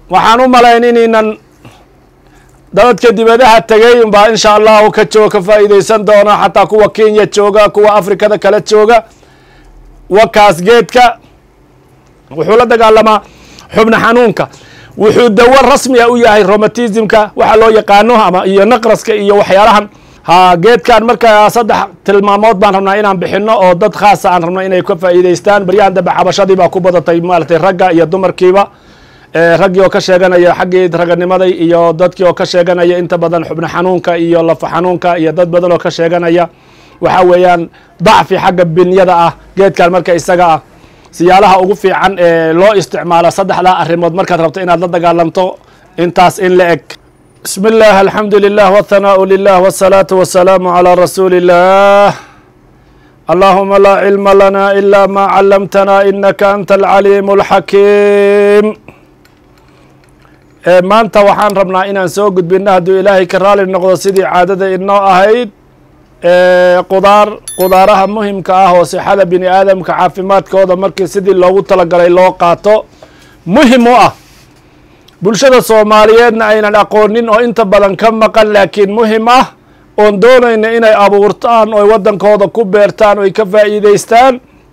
waxaan u malayn inaynan dadadka dibadaha tegay unbaa insha allahu ka jooga ka faa'iideysan doona xataa kuwa kenya jooga kuwa afrikada kala jooga wakaas geedka wuxuu la dagaalamaa xubna xanuunka wuxuu dawo rasmiga u yahay romatismka waxa loo yaqaano ama iyo naqraska iyo waxyaalahan ha geedkan marka saddex tilmaamood baan rabnaa inaan bixino oo dad khaasa aan rabno inay ka faa'iideystaan baryahan dambe cabashadii baa ku badatay maaratay ragga iyo dumarkiiba raggii oo ka sheeganaya xaggii raganimaday iyo dadkii oo ka sheeganaya inta badan xubno xanuunka iyo lafa xanuunka iyo dad badan oo ka sheeganaya waxa weeyaan dacfi xagga binyada ah geedkan marka isaga ah siyaalaha ugu fiican ee loo isticmaalo saddexdaa arrimood markaad rabto inaad la dagaalamto intaas in la eg bismi اllah alxamdu lilah wاthanaau lilah wالsalaatu wasalaamu calى rasuuli اllah allahuma laa cilma lana ila ma calamtana inaka anta alcaliim اlxakiim maanta waxaan rabnaa inaan soo gudbino hadduu ilaahay ka raali noqdo sidii caadada inoo ahayd qudaar qudaaraha muhimka ah oo sixada bini aadamka caafimaadkooda markii sidii loogu talagalay loo qaato muhim u ah bulshada soomaaliyeedna aynan aqoonin oo inta badan ka maqan laakiin muhim ah oon doonayna inay abuurtaan oy waddankooda ku beertaan oy ka faa'iideystaan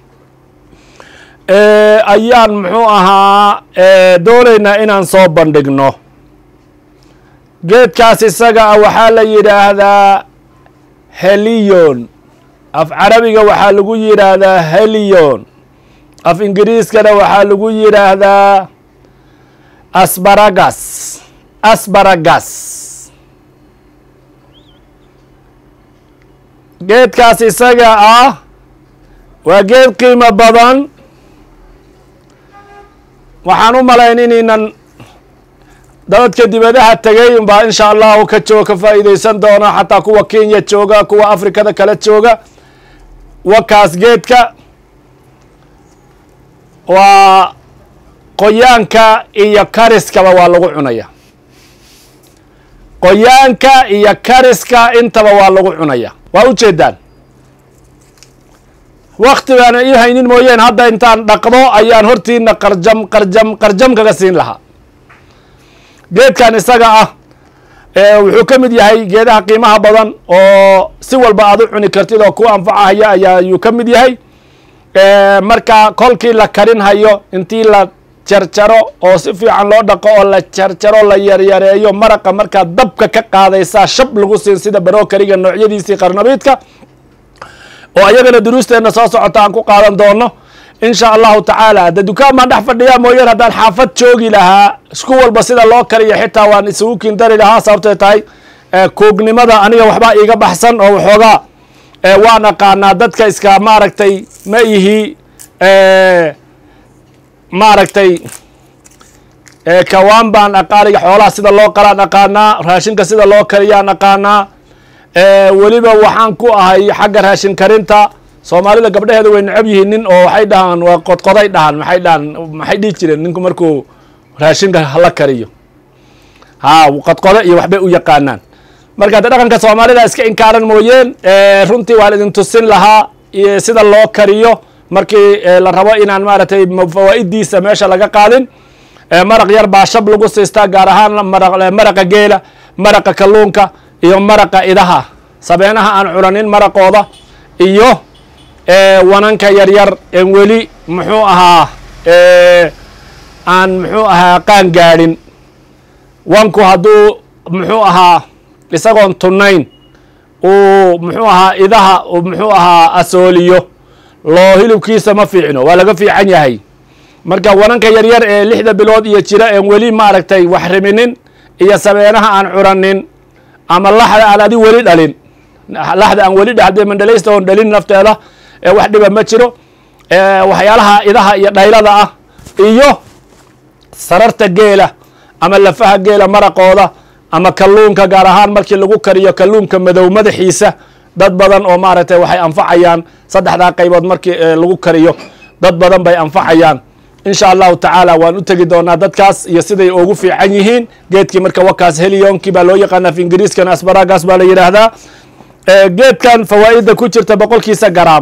ayaan muxuu ahaa doonaynaa inaan soo bandhigno geedkaas isaga ah waxaa la yidhaahdaa heliyon af carabiga waxaa lagu yidhaahdaa heliyon af ingiriiskana waxaa lagu yidhaahdaa asbaragas asbaragas geedkaas isaga ah waa geed qiimo badan waxaan u malayn inaynan dadadka dibadaha tegay unbaa insha allahu ka jooga ka faa'iideysan doona xataa kuwa kenya jooga kuwa afrikada kala jooga wakaas geedka waa qoyaanka iyo kariskaba waa lagu cunaya qoyaanka iyo kariska intaba waa lagu cunaya waa ujeedaan wakti baana ii haynin mooyeen hadda intaan dhaqdo ayaan hortiina qarjam qarjam qarjam kaga siin lahaa geedkan isaga ah wuxuu ka mid yahay geedaha qiimaha badan oo si walba aad u cuni kartid oo ku anfacahaya ayaa ayuu ka mid yahay marka kolkii la karin hayo intii la jarjaro oo si fiican loo dhaqo oo la jarjaro la yaryareeyo maraqa markaa dabka ka qaadaysaa shab lagu siin sida barokariga noocyadiisii qarnabiidka oo ayagana duruusteenna soo socota aan ku qaadan doono insha allahu tacaala de dukaan baan dhex fadhiyaa mooyeen haddaan xaafad joogi lahaa isku walba sida loo kariyo xitaa waan isugu kindari lahaa sababtay tahay koognimada aniga waxbaa iiga baxsan oo waxoogaa waan aqaanaa dadka iska maaragtay ma ihi maaragtay kawaan baan aqaaniga xoolaha sida loo qalaan aqaanaa raashinka sida loo kariyaan aqaanaa weliba waxaan ku ahay xagga raashin karinta soomaalida gabdhaheeda way necab yihiin nin oo waxay dhahaan waa qodqoday dhahan maxay dhahan maxay dhihi jireen ninku markuu raashinka la kariyo ha qodqode iyo waxbay u yaqaanaan marka de dhaqanka soomaalida iska inkaaran mooyeen runtii waan idin tusin lahaa sida loo kariyo markii la rabo inaan maaragtay fawaa'idiisa meesha laga qaadin maraq yar baa shab lagu siistaa gaar ahaan maraqa geela maraqa kalluunka iyo maraqa idaha sabeenaha aan cunanin maraqooda iyo wananka yaryar en weli muxuu ahaa aan muxuu ahaa qaan gaadhin wanku hadduu muxuu ahaa isagoon tunnayn uu muxuu ahaa idaha muxuu ahaa asooliyo loo hilibkiisa ma fiicno waa laga fiican yahay marka wananka yaryar ee lixda bilood iyo jira en weli maaragtay wax riminin iyo sabeenaha aan curanin ama laxda aan adi weli dhalin laxda aan weli dhade mandhalaysta oon dhalin nafteeda wax dhiba ma jiro waxyaalaha idaha iyo dhaylada ah iyo sararta geela ama lafaha geela maraqooda ama kalluunka gaar ahaan markii lagu kariyo kalluunka madow madaxiisa dad badan oo maaragtay waxay anfacayaan saddexdaa qaybood markii lagu kariyo dad badan bay anfacayaan insha allahu tacaala waan u tegi doonaa dadkaas iyo siday ugu fiican yihiin geedkii marka wakaas heliyoonkii baa loo yaqaana af ingiriiskan asbaragas baa la yidhaahdaa geedkan fawaa'ida ku jirta boqolkiisa garaam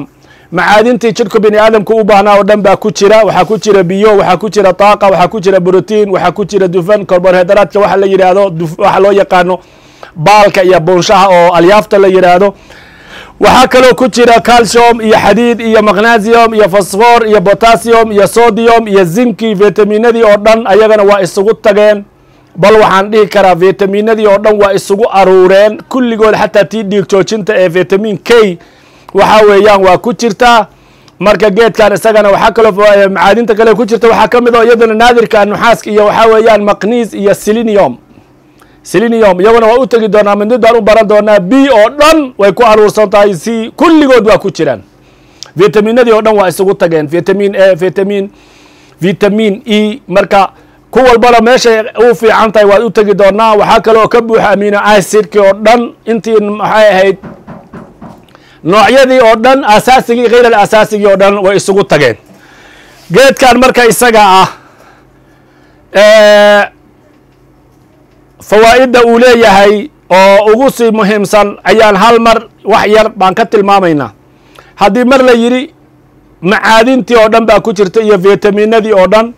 macaadintii jidhku bini aadamku u baahnaa oo dhan baa ku jira waxaa ku jira biyo waxaa ku jira taaqa waxaa ku jira brotiin waxaa ku jira dufan korbohydaraadka waxa la yidhaahdo waxa loo yaqaano baalka iyo buunshaha oo alyaafta la yidhaahdo waxaa kaloo ku jira calcium iyo xadiid iyo magnesium iyo fosfor iyo potassium iyo sodium iyo zinki vitaminadii oo dhan ayagana waa isugu tageen bal waxaan dhihi karaa vitaminadii oo dhan waa isugu aruureen kulligood xataa tii dhiig joojinta ee vitamin k waxa weeyaan waa ku jirtaa marka geedkan isagana waxaa kaloo macaadinta kale ku jirta waxaa ka mid oo iyaduna naadirka nuxaaska iyo waxaa weeyaan maqniis iyo selenium selenium iyaguna waa u tegi doonaa midnidaan u baran doonaa b oo dhan way ku aruursan tahay c kulligood waa ku jiraan vitaminadii oo dhan waa isugu tageen vitamin a vitamin vitamin e marka ku walbana meeshay u fiican tahay waad u tegi doonaa waxaa kale oo ka buuxa amino acidki oo dhan intii maxay ahayd noocyadii oo dhan asaasigii khayr al asaasigii oo dhan way isugu tageen geedkan marka isaga ah fawaa'idda uu leeyahay oo ugu sii muhiimsan ayaan hal mar wax yar baan ka tilmaamaynaa haddii mar la yidhi macaadintii oo dhan baa ku jirta iyo vitaminadii oo dhan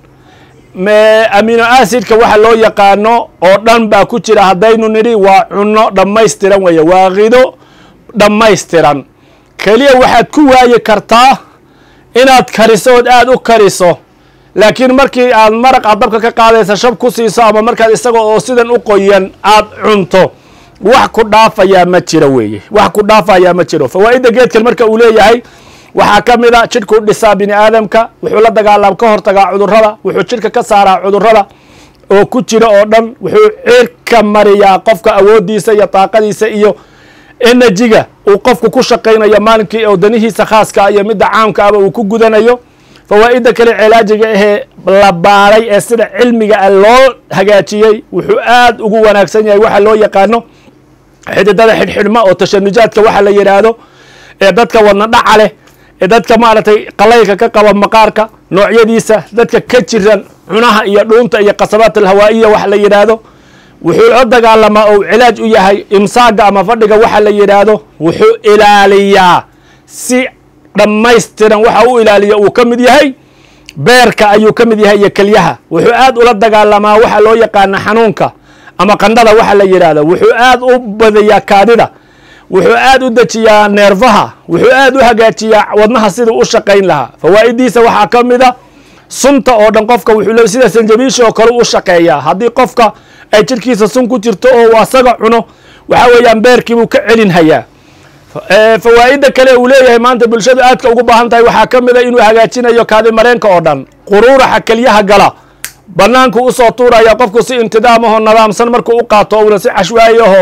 amino acidka waxa loo yaqaano oo dhan baa ku jira haddaynu nidhi waa cunno dhammaystiran weeye waa kido dhammaystiran keliya waxaad ku waayi kartaa inaad kariso ood aada u kariso laakiin markii aad maraq aad dabka ka qaadaysa shab ku siiso ama markaad isaga oo sidan u qoyan aad cunto wax ku dhaafayaa ma jiro weeye wax ku dhaafayaa ma jiro fawaa'idda geedkan marka uu leeyahay waxaa ka mid a jidhku dhisaa bini aadamka wuxuu la dagaalam ka hortagaa cudurrada wuxuu jidhka ka saaraa cudurrada oo ku jira oo dhan wuxuu cirka mariyaa qofka awooddiisa iyo daaqadiisa iyo enerjiga uu qofku ku shaqaynayo maalinkii oo danihiisa khaaska iyo midda caamka aba uu ku gudanayo fawaa'idda kale cilaajiga ahee la baaray ee sida cilmiga a loo hagaajiyey wuxuu aad ugu wanaagsan yahay waxa loo yaqaano xididada xidhxidhma oo tashanujaadka waxa la yidhaahdo ee dadka wadna dhaca leh ee dadka maaragtay qalaylka ka qaba maqaarka noocyadiisa dadka ka jiran cunaha iyo dhuunta iyo qasabaat alhawaa'iya waxa la yidhaahdo wuxuu la dagaalamaa ou cilaaj u yahay imsaaga ama fadhiga waxa la yidhaahdo wuxuu ilaaliyaa si dhammaystiran waxa u ilaaliya uu ka mid yahay beerka ayuu ka mid yahay iyo kelyaha wuxuu aad ula dagaalamaa waxa loo yaqaana xanuunka ama qandhada waxa la yidhaahdo wuxuu aad u badiyaa kaadida wuxuu aad u dejiyaa neerfaha wuxuu aad u hagaajiyaa wadnaha siduu u shaqayn lahaa fawaa'idiisa waxaa ka mid a sunta oo dhan qofka wuxuu le sida sanjabiisha oo kale u shaqeeyaa haddii qofka ay jirkiisa sun ku jirto oo asaga cuno waxa weeyaan beerkiibuu ka celinhayaa fawaa'idda kale uu leeyahay maanta bulshadu aadka ugu baahan tahay waxaa ka mid a inuu hagaajinayo kaadi mareenka oo dhan quruuraxa kelyaha gala banaanku usoo tuuraya qofku si intidaamahoo nadaamsan markuu u qaato una si cashwaayaho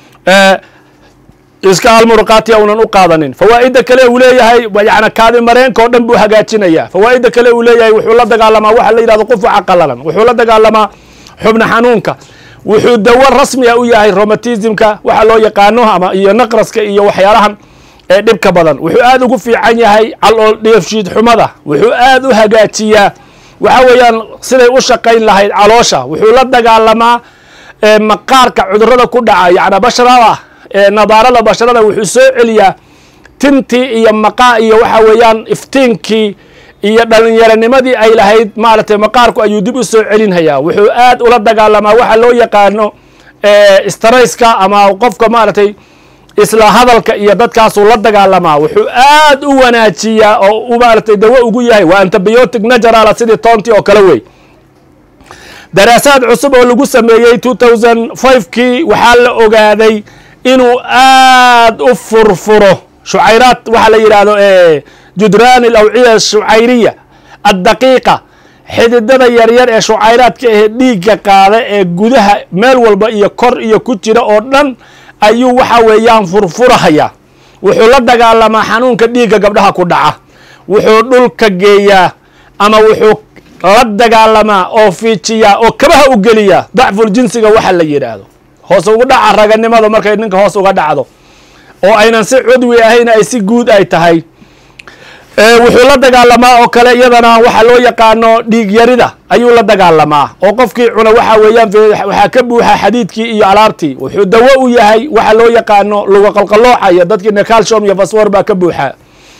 iska almuruqaatiya unan u qaadanin fawaa'idda kale uu leeyahay yani kaadi mareenka oo dhan buu hagaajinaya fawaa'idda kale uu leeyahay wuxuu la dagaalamaa waxa la yidhahdo qufuca qalalan wuxuu la dagaalamaa xubna xanuunka wuxuu dawo rasmiga u yahay romatismka waxa loo yaqaano ama iyo naqraska iyo waxyaalahan ee dhibka badan wuxuu aad ugu fiican yahay calool dheefshiid xumada wuxuu aad u hagaajiyaa waxa weeyaan siday u shaqayn lahayd caloosha wuxuu la dagaalamaa maqaarka cudurada ku dhaca yani basharada nadaarada basharada wuxuu soo celiyaa tintii iyo maqaa iyo waxa weeyaan iftiinkii iyo dhalinyaranimadii ay lahayd maaragtay maqaarku ayuu dib u soo celinhayaa wuxuu aad ula dagaalamaa waxa loo yaqaano strayska ama qofka maaragtay isla hadalka iyo dadkaasuu la dagaalamaa wuxuu aad u wanaajiyaa oo u maaragtay dawo ugu yahay waa antibiotic naturala sidii toontii oo kale wey daraasaad cusub oo lagu sameeyey two thousand five kii waxaa la ogaaday inuu aad u furfuro shucayraad waxaa la yidhaahdo judraan alawciya shucayriya addaqiiqa xididada yaryar ee shucayraadka ahee dhiigga qaada ee gudaha meel walba iyo kor iyo ku jira oo dhan ayuu waxa weeyaan furfurahayaa wuxuu la dagaalamaa xanuunka dhiigga gabdhaha ku dhaca wuxuu dhulka geeyaa ama wuxuu la dagaalamaa oo fiijiyaa oo kabaha u geliyaa dacful jinsiga waxa la yidhaahdo hoos ugu dhaca raganimada markay ninka hoos uga dhacdo oo aynan si cudwi ahayn ay si guud ay tahay wuxuu la dagaalamaa oo kale iyadana waxa loo yaqaano dhiig yarida ayuu la dagaalamaa oo qofkii cuna waxa weeyaan waxaa ka buuxa xadiidkii iyo alaabtii wuxuu dawo u yahay waxa loo yaqaano luga qalqalooca iyo dadkiina calcium iyo fasfor baa ka buuxa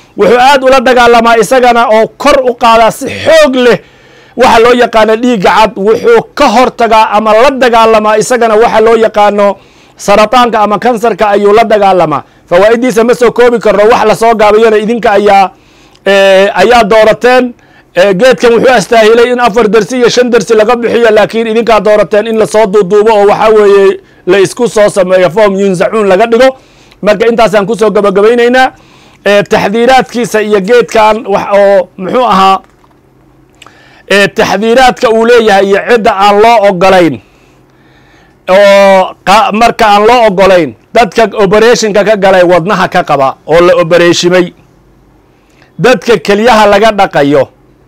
wuxuu aad ula dagaalamaa isagana oo kor u qaadaa si xoog leh waxa loo yaqaano dhiigga cad wuxuu ka hortagaa ama la dagaalamaa isagana waxa loo yaqaano sarataanka ama kansarka ayuu la dagaalamaa fawaa'idiisa ma soo koobi karno wax lasoo gaabayona idinka ayaa ayaa doorateen geedkan wuxuu astaahilay in afar dersi iyo shan dersi laga bixiyo laakiin idinkaa doorateen in lasoo duuduubo oo waxaa weeye la isku soo sameeyo form yunzacuun laga dhigo marka intaasaan kusoo gabagabaynaynaa taxdiiraadkiisa iyo geedkan wax oo muxuu ahaa taxdiiraadka uu leeyahay iyo cidda aan loo ogolayn oo marka aan loo ogolayn dadka operationka ka galay wadnaha ka qaba oo la obereshimay dadka kelyaha laga dhaqayo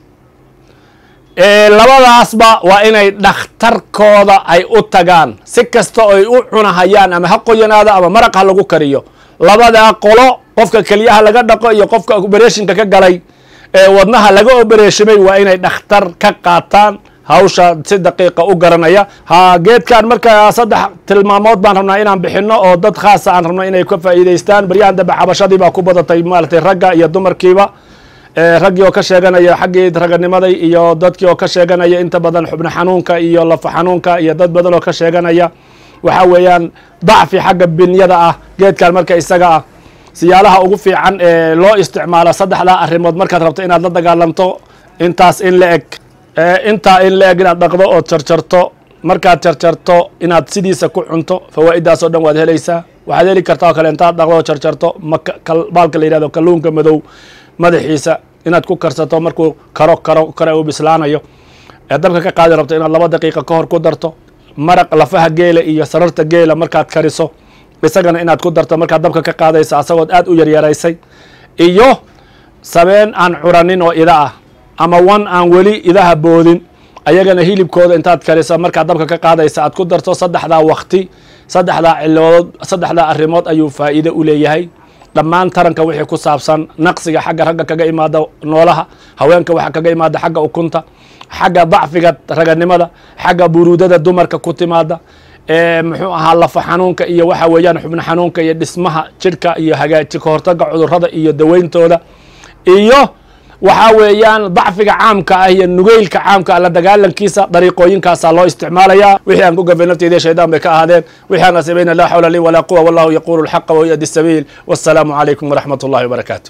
labadaasba waa inay dhakhtarkooda ay u tagaan si kasta oo ay u cunahayaan ama ha qoyanaado ama maraq ha lagu kariyo labadaa qolo qofka kelyaha laga dhaqo iyo qofka operationka ka galay ee wadnaha laga obereshimay waa inay dhakhtar ka qaataan hawsha si daqiiqa u garanaya ha geedkan marka saddex tilmaamood baan rabnaa inaan bixino oo dad khaasa aan rabno inay ka faa'iidaystaan baryahan dambe xabashadii baa ku badatay maaragtay ragga iyo dumarkiiba raggii oo ka sheeganaya xaggii raganimaday iyo dadkii oo ka sheeganaya inta badan xubno xanuunka iyo lafa xanuunka iyo dad badan oo ka sheeganaya waxa weeyaan dacfi xagga binyada ah geedkan marka isaga ah siyaalaha ugu fiican ee loo isticmaalo saddexdaa arrimood markaad rabto inaad la dagaalamto intaas in la eg intaa in la eg inaad dhaqdo ood jarjarto markaad jarjarto inaad sidiisa ku cunto fawaa'idaas oo dhan waad helaysaa waxaad heli kartaa oo kale intaad dhaqdo oo jarjarto baalka la yihahdo kalluunka madow madaxiisa inaad ku karsato markuu karo karo kare uu bislaanayo ee dabka ka qaadi rabto inaad laba daqiiqa ka hor ku darto maraq lafaha geela iyo sararta geela markaad kariso isagana inaad ku darto markaad dabka ka qaadayso asagood aad u yaryaraysay iyo sabeen aan curanin oo ida ah ama wan aan weli idaha boodin ayagana hilibkooda intaad kariso markaad dabka ka qaadaysa aad ku darto saddexdaa wakti saddexdaa ciloodood saddexdaa arrimood ayuu faa'iido u leeyahay dhammaan taranka wixii ku saabsan naqsiga xagga ragga kaga imaada noolaha haweenka waxa kaga imaada xagga ukunta xagga dacfiga raganimada xagga buruudada dumarka ku timaada muxuu ahaa lafa xanuunka iyo waxa weeyaan xubno xanuunka iyo dhismaha jidhka iyo hagaaji ka hortaga cudurrada iyo daweyntooda iyo waxaa weeyaan dacfiga caamka ah iyo nugeylka caamka ah la dagaalankiisa dariiqooyinkaasaa loo isticmaalayaa wixii aan ku gafay nafteyda shaydaan bay ka ahaadeen wixii aan asibayna laa xawla lii walaa quwa wallahu yaquulu alxaqa wa yadi sabiil wassalaamu calaykum waraxmat ullahi wabarakaatu